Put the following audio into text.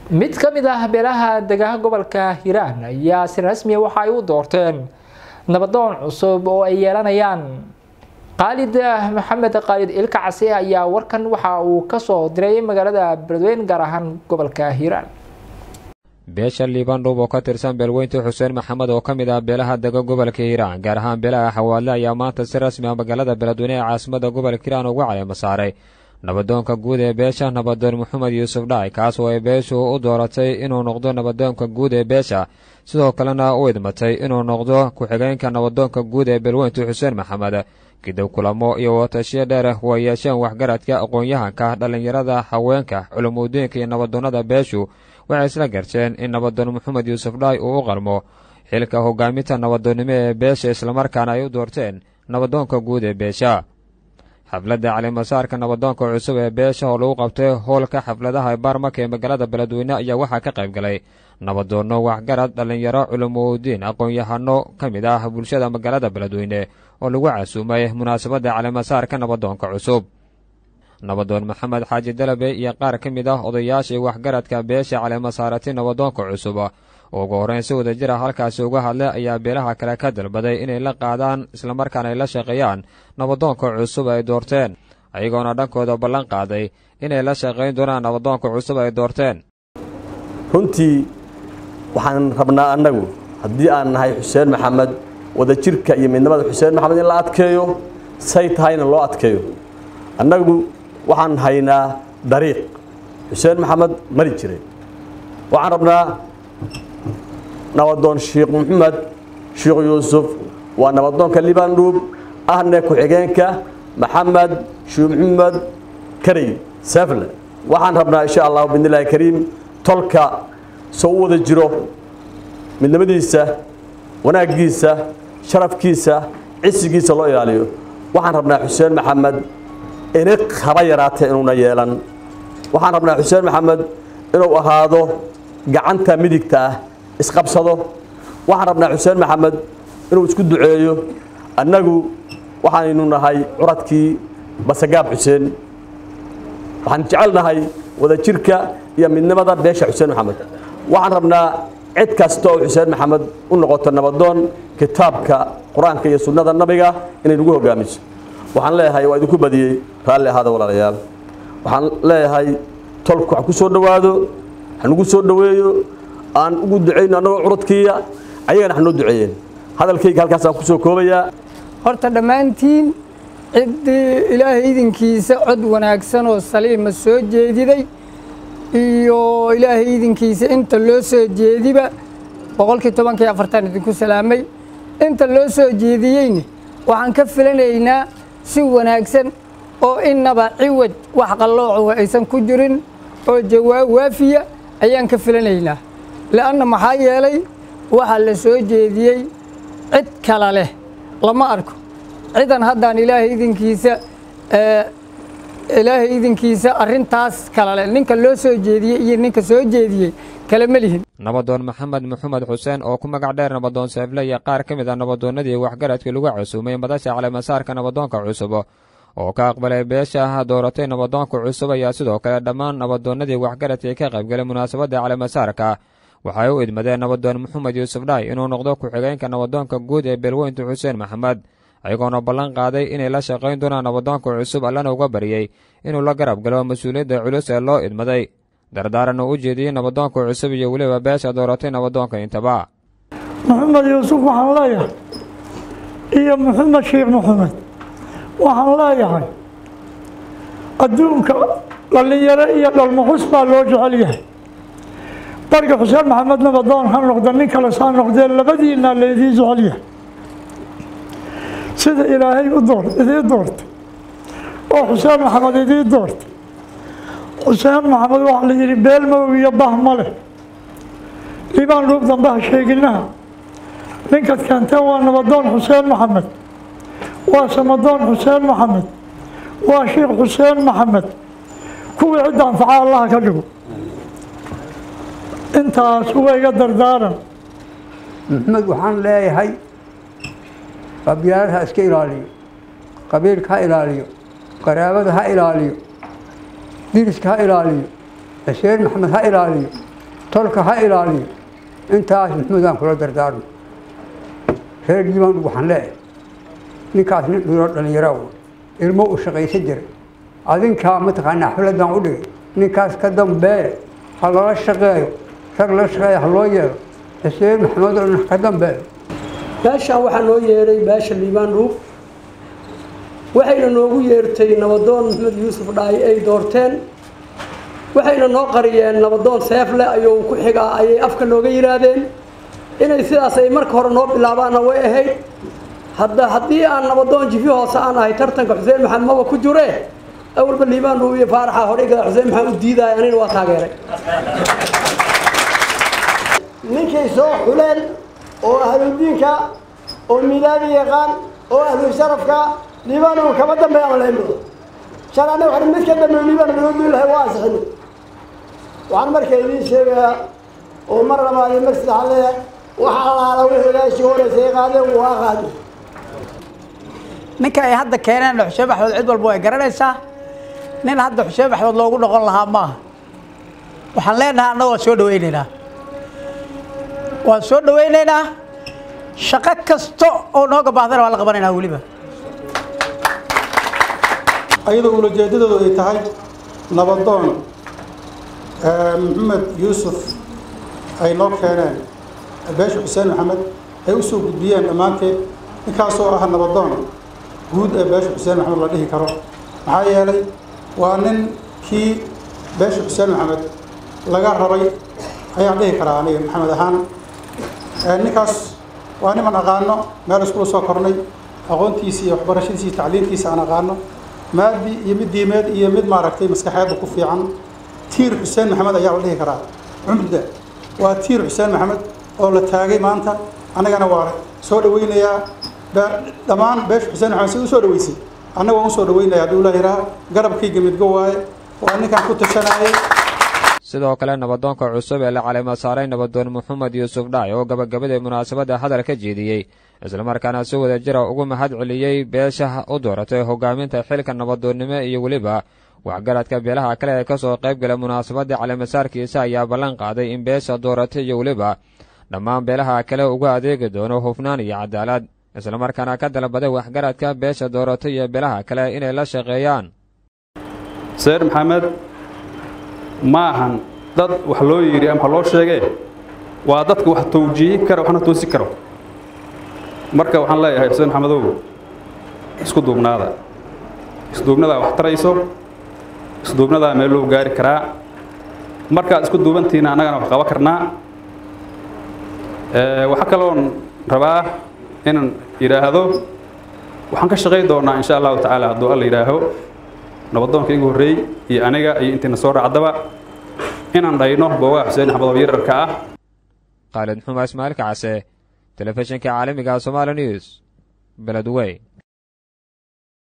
mid ka mid ah beelaha degaha gobolka hiiraan ayaa si rasmiya waxa ay u doorteen nabadoon cusub oo ay yeelanayaan qaalid maxamed qaalid ilka case ayaa warkan waxa uu kasoo diray magaalada beledweyne gaar ahaan gobolka hiiraan beesha liibandhub oo ka tirsan beelweynta xuseen maxamed oo ka mid ah beelaha dega gobolka hiiraan gaar ahaan beelaha xawaadle ayaa maanta si rasmi ah magaalada beledweyne ee caasimada gobolka hiiraan ugu caleema saaray nabadoonka guud ee beesha nabadoon maxamed yuusuf dhacay kaas oo ay beeshu u dooratay inuu noqdo nabadoonka guud ee beesha sidoo kalena u idmatay inuu noqdo ku-xigeenka nabadoonka guud ee beelweynta xuseen maxamed kadib kulamo iyo watashiyo dheer waa yeesheen waxgaradka aqoon-yahanka dhallinyarada haweenka culumudiinka iyo nabadoonnada beeshu waxay isla garteen in nabadoon maxamed yuusuf dhaay uu u qalmo xilka hogaaminta nabadoonnimo ee beesha islamarkaana ay u doorteen nabadoonka guud ee beesha xafladda calimasaarka nabadoonka cusub ee beesha oo lagu qabtay howlka xafladaha baarmaka ee magaalada beledweyne ayaa waxaa ka qayb galay nabadoonno waxgarad dhallinyaro culumudiin aqoon-yahano ka mid ah bulshada magaalada beledweyne oo lagu casuumay munaasabadda calimasaarka nabadoonka cusub nabadoon maxamed xaaji dalabe iyo qaar ka mid ah odayaashii waxgaradka beesha caleemasaarati nabadoonka cusub oo ugu horreyn si wada jir ah halkaasi uga hadlay ayaa beelaha kale ka dalbaday inay la qaadaan islamarkaana ay la shaqeeyaan nabadoonka cusub ay doorteen ayagoona dhankooda ballan qaaday inay la shaqayn doonaan nabadoonka cusub ay doorteen runtii waxaan rabnaa annagu haddii aan nahay xuseen maxamed wadajirka iyo midnimada xuseen maxamed in la adkeeyo say tahayna loo adkeeyo annagu waxaan haynaa dariiq xuseen maxamed mari jiray waxaan rabnaa nabadoon sheikh maxamed sheikh yuusuf waa nabadoonka libandhuub ahne ku-xigeenka maxamed sheikh maxamed karey safle waxaan rabnaa insha allahu bidnillahi kariim tolka soo u wada jiro midnimadiisa wanaaggiisa sharafkiisa cisigiisa loo ilaaliyo waxaan rabnaa xuseen maxamed iniq haba yaraatee inuuna yeelan waxaan rabnaa xuseen maxamed inuu ahaado gacanta midigta ah isqabsado waxaan rabnaa xuseen maxamed inuu isku duceeyo annagu waxaynu nahay curadkii basagaab xuseen waxaan jecelnahay wadajirka iyo midnimada beesha xuseen maxamed waxaan rabnaa cid kasta oo xuseen maxamed u noqoto nabadoon kitaabka qur-aanka iyo sunnada nabiga inay nagu hogaamiso waxaan leeyahay waa idinku badiyey raalli ahaada walaalayaal waxaan leeyahay tolku ha ku soo dhowaado hanugu soo dhoweeyo aan ugu ducayno annagoo curadkiiya ayagana hanoo duceeyeen hadalkayga halkaasaan ku soo koobayaa horta dhammaantiin ciddii ilaahay idinkiisa cod wanaagsan oo saliima soo jeediday iyo ilaahay idinkiisa inta loo soo jeediba boqolkii tobankii afartan idinku salaamay inta loo soo jeediyeyna waxaan ka filanaynaa si wanaagsan oo innaba ciwaj wax qallooco aysan ku jirin oo jawaab waafiya ayaan ka filanaynaa le'anna maxaa yeelay waxaa la soo jeediyey cid kale leh lama arko cidan haddaan ilaahay idinkiisa ilaahay idinkiisa arrintaas kale leh ninka loo soo jeediyey iyo ninka soo jeediyey kale ma lihin nabadoon maxamed maxamed xuseen oo ku magac dheer nabadoon seefle iyo qaar ka mid ah nabadoonnadii waxgaradkii lagu casuumay madasha caleemasaarka nabadoonka cusub oo ka aqbalay beesha dooratay nabadoonka cusub ayaa sidoo kale dhammaan nabadoonnadii waxgaradkii ka qaybgalay munaasabadda caleemasaarka waxay u idmadeen nabadoon maxamed yuusuf dhaay inuu noqdo ku-xigeenka nabadoonka guud ee beelweynta xuseen maxamed ayagoona ballan qaaday inay la shaqayn doonaan nabadoonka cusub allana uga baryey inuu la garab galo mas-uuliyadda culus ee loo idmaday dardaaran uu u jeediyey nabadoonka cusub iyo weliba beesha dooratay nabadoonka intaba maxamed yuusuf waxaan leeyahay iyo maxamed sheekh maxamed waxaan leeyahay adduunka dhallinyaro iyo dhalmaxus baa loo jecel yahay barga xuseen maxamed nabadoon ha noqda nin kale saa noqdee labadiinaa laydii jecel yahay sida ilaahay u door idii doortay oo xuseen maxamed idii doortay xuseen maxamed waxaa la yidhi beel madow iyo bah ma leh liibaan dhuub dambaha sheeginaha ninkaad keenteen waa nabadoon xuseen maxamed waa samadoon xuseen maxamed waa sheikh xuseen maxamed kuwii cidda anfaca allaha ka dhigo intaas uga iga dardaaran maxamed waxaan leeyahay qabyaalad ha iska ilaaliyo qabiilka ha ilaaliyo qaraabada ha ilaaliyo diriska ha ilaaliyo xuseen maxamed ha ilaaliyo tolka ha ilaaliyo intaas maxmuudaan kula dardaarmo reer liibaan waxaan leeyahay ninkaas nin dhiro dhallinyaro ilmo u shaqaysan jiray adinkaa mataqaanaa xafladaan u dhigay ninkaas ka dambee ha lala shaqeeyo rag la shaqeeya ha loo yeelo xuseen maxamed oo ka dambeeyo meeshaan waxaa noo yeeray beesha liibaan dhuub waxayna noogu yeertay nabadoon maxamed yuusuf dhaayi ay doorteen waxayna noo qariyeen nabadoon seefle ayuu ku xigaa ayay afka nooga yidhaahdeen inay sidaas ay marka hore noo bilaabaanna way ahayd hadda haddii aan nabadoon jifi hoose aan ahay tartanka xuseen maxamed maba ku jure awalba liibaan dhuub iyo faaraxa horeyga xuseen maxamed u diidaya anina waa taageeray ninkay soo xuleen oo ahludiinka oo milaadi yaqaan oo ahlu sharafka liibaan uu kama dambeeya malaynbo shan annaga waxaan mid ka dambeeyo liibaan bilowduu lahay waa ansixin waxaan marka idiin sheegayaa oo mar labaad iyo mar saddexaad leeyahay waxa alaala wixii ilaashii horeysa ay qaadeen waa qaadi ninka ay hadda keeneen xuseen maxamed cid walba way garanaysaa nin hadda xuseen maxamed loogu noqon lahaa maaha waxaan leenahay annaga waan soo dhawaynaynaa waan soo dhawaynaynaa shaqo kasta oo nooga baahdana waan la qabanaynaa weliba ayadoo ulajeedadoodu ay tahay nabadoon maxamed yuusuf ay noo keeneen beesha xuseen maxamed ay u soo gudbiyeen dhammaanteed ninkaasoo ah nabadoon guud ee beesha xuseen maxamed la dhihi karo maxaa yeelay waa nin kii beesha xuseen maxamed laga rabay ayaan dhihi karaa aniga maxamed ahaan ninkaas waa niman aqaano meel iskula soo kornay aqoontiisa iyo waxbarashadiisa iyo tacliintiisa aan aqaano maadi iyo mid diimeed iyo mid maaragtay maskaxeedda ku fiican tiir xuseen maxamed ayaa la dhihi karaa cumriga waa tiir xuseen maxamed oo la taagay maanta annagana waa soo dhawaynayaa dhammaan beesha xuseen maxamed si u soo dhaweysay annaga waan usoo dhawaynaya hadduu ilaah yidhaha garabkayga midgo waaye waa ninkaan ku tashanayay sidoo kale nabadoonka cusub ee la caleema saaray nabadoon maxamed yuusuf dhaay oo gabagabadii munaasabadda hadal ka jeediyey islamarkaana si wada jira ugu mahad celiyey beesha u dooratay hogaaminta xilka nabadoonnimo iyo weliba waxgaradka beelaha kale ee ka soo qayb gala munaasabadda caleemasaarkiisa ayaa ballan qaaday in beesha dooratay iyo weliba dhammaan beelaha kale uga adeegi doono hufnaan iyo cadaalad islamarkaana ka dalbaday waxgaradka beesha dooratay iyo beelaha kale inay la shaqeeyaan seer maxamed ma ahan dad wax loo yidhi ama wax loo sheegee waa dadka wax tawjiihi kara waxna toosi karo marka waxaan leeyahay xuseen maxamedow isku duubnaada isduubnadaa wax tarayso isduubnadaa meel loo gaari karaa markaad isku duubantiina annagana wax qaban karnaa waxaa kaloon rabaa inaan yidhaahdo waxaan ka shaqay doonaa insha allahu tacaala hadduu alla yidhaaho nabadoonka igu horreey iyo aniga iyo intiina soo raacdaba inaan dhayno boogaha xuseen axmed oo yararka ah khaalid xuma ismaail kacase telefishinka caalamiga somaali news beledwey